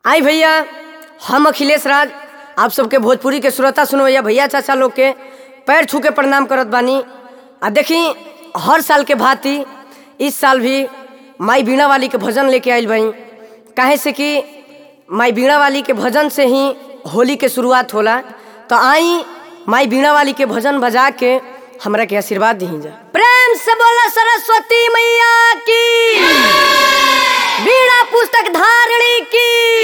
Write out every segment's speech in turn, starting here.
आई भैया हम अखिलेश राज आप सबके भोजपुरी के श्रोता सुनवैया भैया चाचा लोग के पैर छू के प्रणाम करत बानी आ देखी हर साल के भांति इस साल भी माई बीणा वाली के भजन लेके आइल बई काहे से कि माई बीणा वाली के भजन से ही होली के शुरुआत होला तो आई माई बीणा वाली के भजन बजा के हमरा के आशीर्वाद दी जा प्रेम से बोला सरस्वती मैया की बीणा पुस्तक धारणी की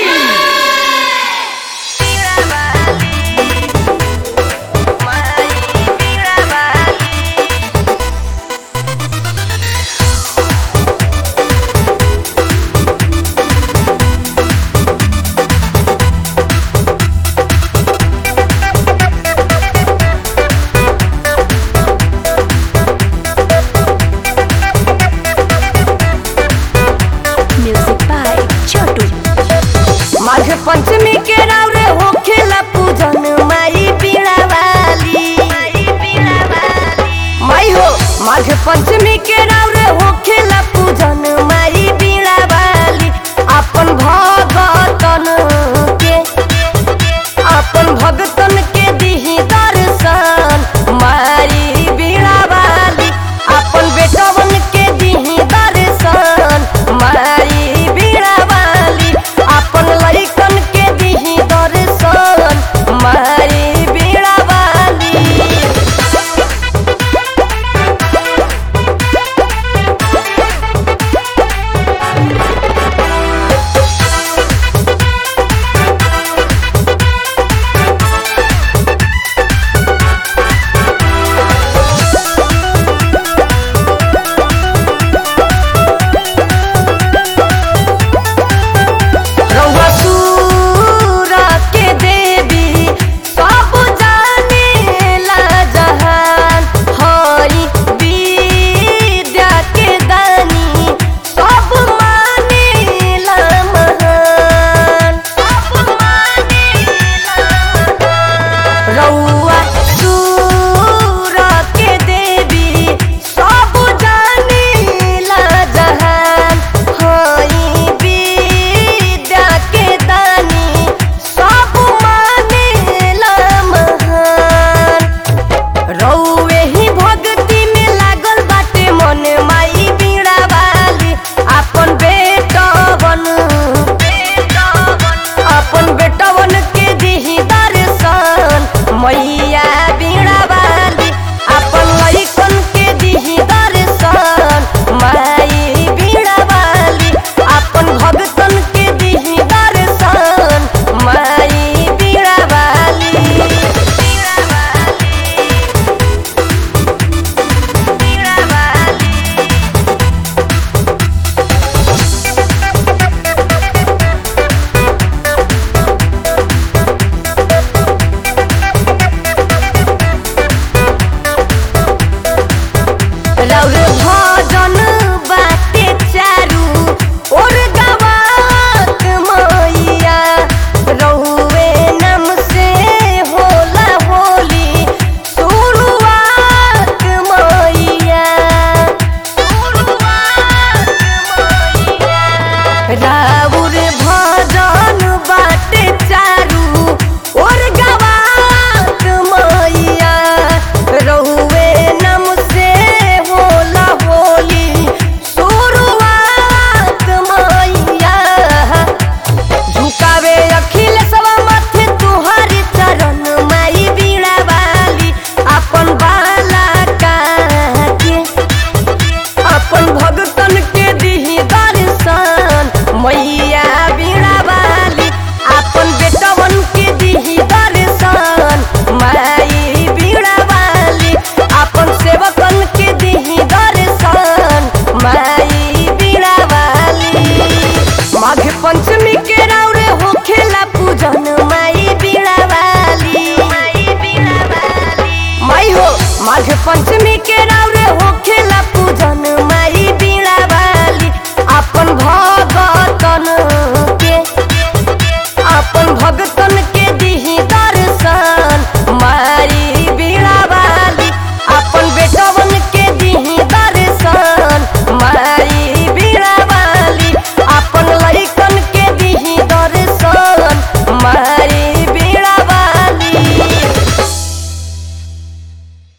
Music by Chotu. Magh Panchami के राव रे होखेला पूजन माई बीणा वाली माई हो माघ पंचमी के राव रे होखेला